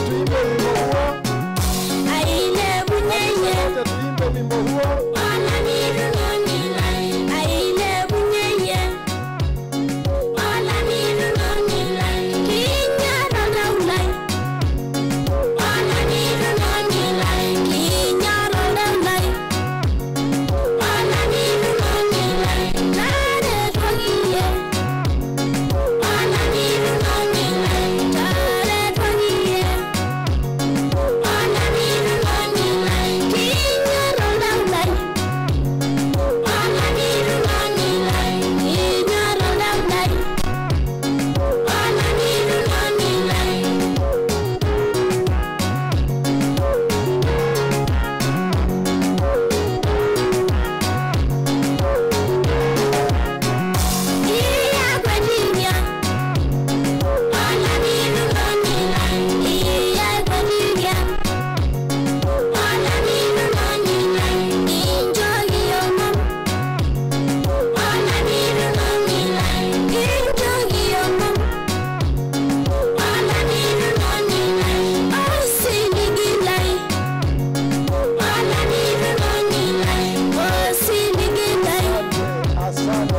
tuimbe wimbo huo. Ailebunyenye, Wote tuimbe wimbo huo. olanirunonilai. Ailebunyenye, olanirunonilai. Kinyaroleulai. Olanirunonilai. Kinyaroleulai. Olanirunonilai. Taretwakiye. Olanirunonilai. Taretwakiye. Yeah. Asante.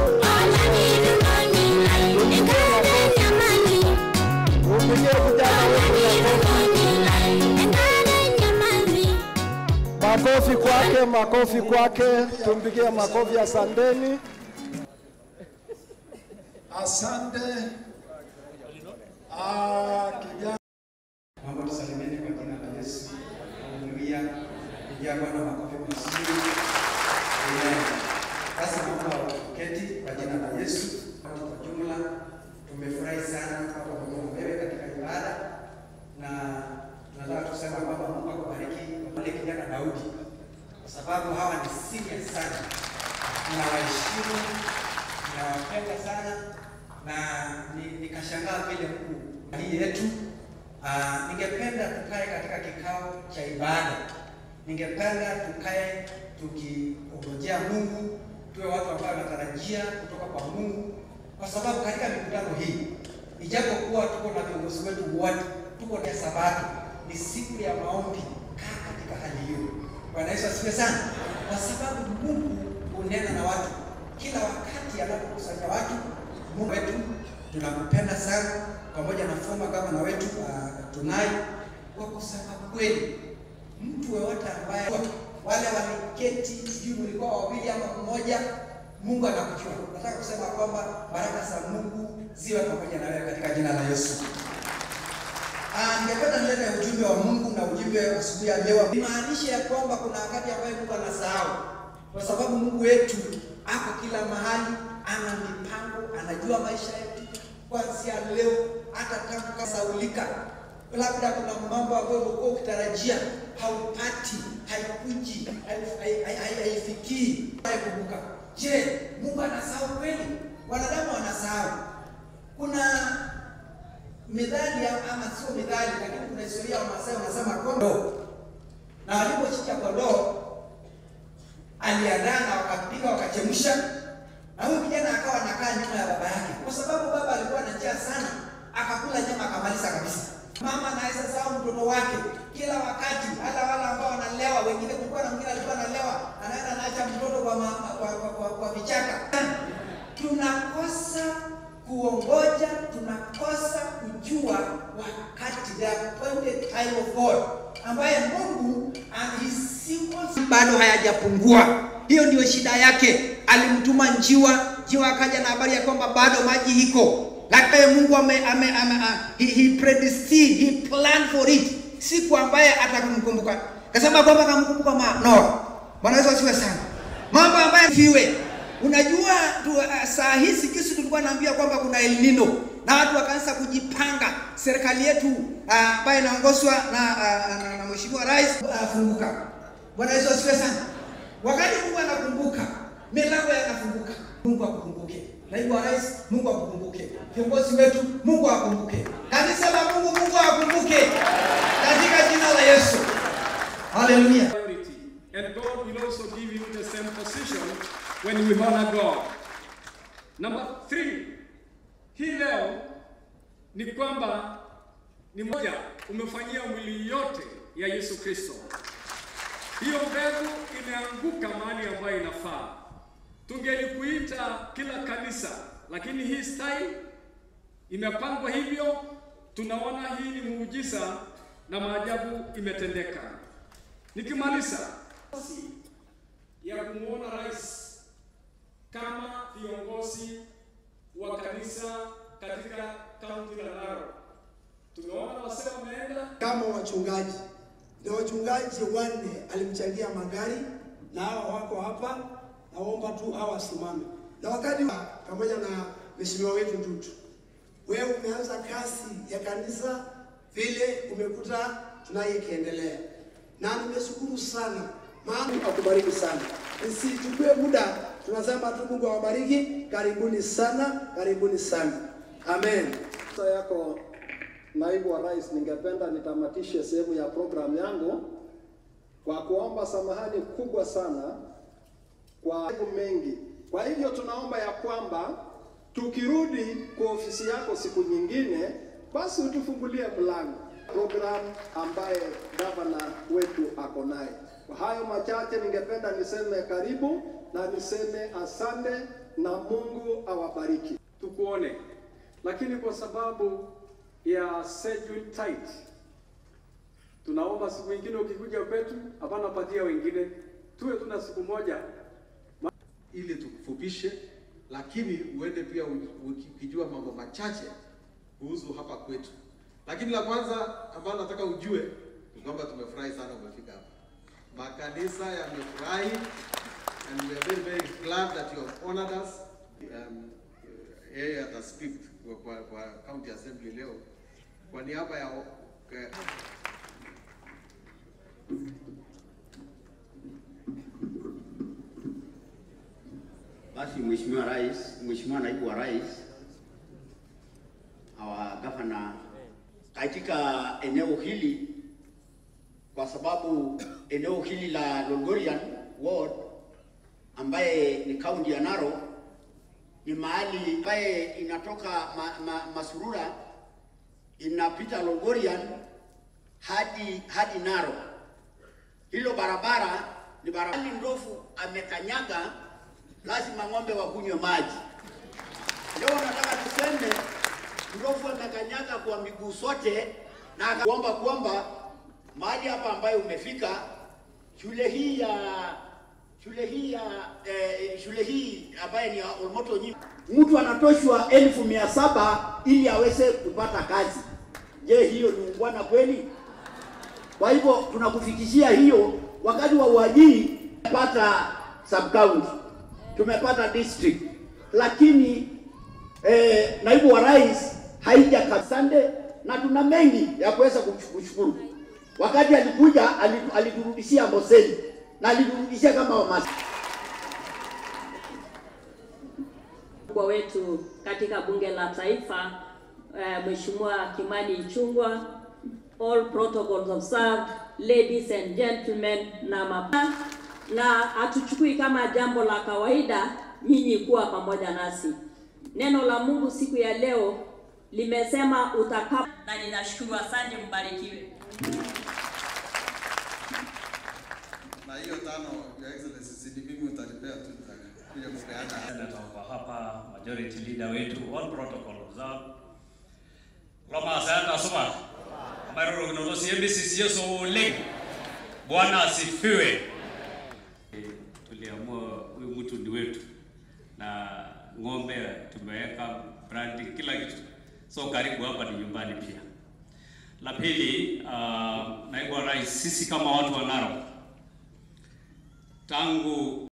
Umpigie kijana wetu makofi kwake, makofi kwake, tumpigie makofi. Asanteni. Asante. Ah, kijana Naomba tusalimiane kwa jina la Yesu. Haleluya. Pigia Bwana makofi mazuri. Amen. Sasa naomba uketi kwa jina la Yesu. Watu kwa jumla tumefurahi sana hapa pamoja na wewe katika ibada na tunataka kusema kwamba Mungu akubariki wale kijana Daudi kwa sababu hawa ni serious sana. Tunawaheshimu, tunawapenda sana na ni- nikashangaa vile Mungu hii yetu Ah, ningependa tukae katika kikao cha ibada. Ningependa tukae tukiongojea Mungu, tuwe watu ambao wanatarajia kutoka kwa Mungu, kwa sababu katika mikutano hii, ijapokuwa tuko na viongozi wetu wote, tuko na Sabato, ni siku ya maombi. Kaa katika hali hiyo. Bwana Yesu asifiwe sana, kwa sababu Mungu hunena na watu kila wakati anapokusanya watu. Mungu wetu tunakupenda sana pamoja na former gavana wetu uh, Tunai, kwa kusema kweli, mtu yeyote ambaye wale waliketi, sijui mlikuwa wawili ama mmoja, Mungu anakujua. Nataka kusema kwamba baraka za Mungu ziwe pamoja na wewe katika jina la Yesu. Ah, ningependa nilete ujumbe wa Mungu na ujumbe wa asubuhi ya leo. Imaanisha ya kwamba kuna wakati ambayo Mungu anasahau, kwa sababu Mungu wetu ako kila mahali, ana mipango, anajua maisha yetu kuanzia leo hata tangu kasaulika. Labda kuna mambo ambayo ulikuwa ukitarajia haupati, haikuji, hai- hai- hai- hai- haifikii, haikumbuka. Je, Mungu anasahau kweli? Wanadamu wanasahau. Kuna methali ama sio methali, lakini kuna historia ya Wamasai wanasema kondoo, na walipochinja kondoo aliandaa na wakapiga wakachemsha, na huyu kijana akawa anakaa nyuma ya baba yake, kwa sababu baba alikuwa na njaa sana, akakula nyama akamaliza kabisa. Mama anaweza sahau mtoto wake kila wakati, hata wale ambao wanalewa, wengine, kulikuwa na mwingine alikuwa analewa, anaenda anaacha mtoto kwa, ma, kwa, kwa, kwa, kwa vichaka. Tunakosa kuongoja, tunakosa kujua wakati, the appointed time of God, ambaye Mungu anahisiwa bado hayajapungua. Hiyo ndio shida yake. Alimtuma njiwa, njiwa akaja na habari ya kwamba bado maji iko, lakini Mungu ame, ame, ame, uh, he, he predestined, he planned for it, siku ambaye atakumkumbuka. Kasema kwamba akamkumbuka ma- Noa. Bwana Yesu asifiwe sana. Mambo ambayo fiwe Unajua tu, uh, saa hizi kisi tulikuwa naambia kwamba kuna El Nino na watu wakaanza kujipanga. Serikali yetu uh, ambayo inaongozwa na, uh, na, na Mheshimiwa Rais uh, funguka. Bwana Yesu asifiwe sana. Wakati Mungu anakumbuka, milango yanafunguka. Mungu akukumbuke. Naibu wa Rais, Mungu akukumbuke. Viongozi wetu, Mungu akumbuke. Kanisa la Mungu, Mungu akumbuke. Katika jina la Yesu. Haleluya. priority. And God will also give you the same position when we honor God. Number three, hii leo ni kwamba ni moja, umefanyia mwili yote ya Yesu Kristo. Hiyo mbegu imeanguka mahali ambayo inafaa. Tungelikuita kila kanisa, lakini hii style imepangwa hivyo. Tunaona hii ni muujiza na maajabu imetendeka. Nikimaliza ya kumwona rais kama viongozi wa kanisa katika kaunti la Narok, tumeona wasee wameenda kama wachungaji na wachungaji wanne alimchangia magari na hawa wako hapa, naomba tu hawa wasimame. Na wakati wa- pamoja na mheshimiwa wetu Dutu, wewe umeanza kazi ya kanisa vile umekuta tunaye ikiendelea, na nimeshukuru sana, maana akubariki sana. Nisichukue muda, tunasema tu Mungu awabariki. Karibuni sana, karibuni sana, amen. Sasa yako naibu wa rais, ningependa nitamatishe sehemu ya programu yangu kwa kuomba samahani kubwa sana kwa mambo mengi. Kwa hivyo tunaomba ya kwamba tukirudi kwa ofisi yako siku nyingine, basi utufungulie mlango programu ambaye gavana wetu ako naye. Kwa hayo machache, ningependa niseme karibu na niseme asante na Mungu awabariki. tukuone, lakini kwa sababu ya schedule tight, tunaomba siku nyingine ukikuja kwetu, hapana patia wengine, tuwe tuna siku moja ili tukufupishe, lakini uende pia u- ukijua mambo machache kuhusu hapa kwetu. Lakini la kwanza ambalo nataka ujue ni kwamba tumefurahi sana umefika hapa. Makanisa yamefurahi and we are very very glad that you have honored us. Um, yeye ata speak kwa, kwa, kwa county assembly leo kwa niaba ya eh, Basi Mheshimiwa Rais, Mheshimiwa Naibu wa Rais, our governor, katika eneo hili, kwa sababu eneo hili la Longorian ward ambaye ni kaunti ya Narok ni mahali ambaye inatoka ma, ma, Masurura inapita Longorian hadi hadi Narok. Hilo barabara ni barabara ndofu amekanyaga, lazima ng'ombe wakunywe maji. Leo nataka tuseme ndofu amekanyaga kwa miguu sote, na akaomba kwamba mahali hapa ambayo umefika, shule hii ya shule hii ya eh, shule hii ambaye ni ya Olmoto Nyi, mtu anatoshwa elfu mia saba ili aweze kupata kazi. Je, hiyo ni ungwana kweli? Kwa hivyo tunakufikishia hiyo wakati wa uajiri. Tumepata sub county, tumepata district, lakini eh, naibu wa rais haija kasande, na tuna mengi ya kuweza kushukuru. Wakati alikuja ali- aliturudishia Amboseli na aliturudishia kama Wamasai. mkubwa wetu katika bunge la taifa uh, Mheshimiwa Kimani Ichung'wah, all protocols observed, ladies and gentlemen na mapa, na hatuchukui kama jambo la kawaida nyinyi kuwa pamoja nasi. Neno la Mungu siku ya leo limesema utakapo, na ninashukuru. Asante, mbarikiwe. na hiyo tano, Your Excellency, si ni mimi utanipea tu nitakuja kupeana. Senator wako hapa, majority leader wetu, all protocol observed. Loma asante soma. Maroro kunono CMBC sio so leng. Bwana asifiwe. Tuliamua huyu mtu ni wetu na ng'ombe tumeweka branding kila kitu, so karibu hapa ni nyumbani pia. La pili, uh, naibu wa rais, sisi kama watu wa Narok tangu